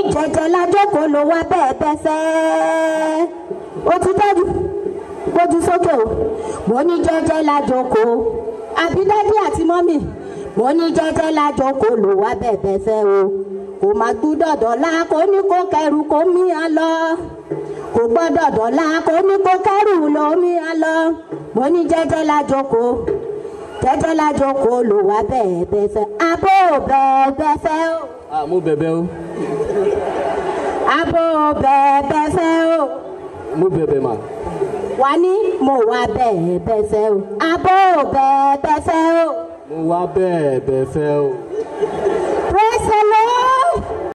jẹjẹ lájókòó ló wá bẹ́ẹ̀ bẹ́ẹ̀ fẹ́ ó ti dájú gbójú sókè o mo ní jẹjẹ lájókòó àbí dádì àti mọ́mì mo ní jẹjẹ lájókòó ló wá bẹ́ẹ̀ bẹ́ẹ̀ fẹ́ o kò má gbúdọ̀ dọ̀la kó ní kó kẹrù kó mí a lọ kò gbọ́dọ̀ dọ̀la kó ní kó kẹrù ló mí a lọ mo ní jẹjẹ lájókòó jẹjẹ lájókòó ló wá bẹ́ẹ̀ bẹ́ẹ̀ fẹ́ abó bẹ́ẹ̀ bẹ́ẹ̀ fẹ́ o ah mo bẹ̀bẹ̀ o abó bẹ́ẹ̀ bẹ́ẹ̀ fẹ́ o mo bẹ̀bẹ̀ mà wà ní mo wá bẹ́ẹ̀ bẹ́ẹ̀ fẹ́ o abó bẹ́ẹ̀ bẹ́ẹ̀ fẹ́ o mo wá bẹ́ẹ̀ bẹ́ẹ̀ fẹ́ o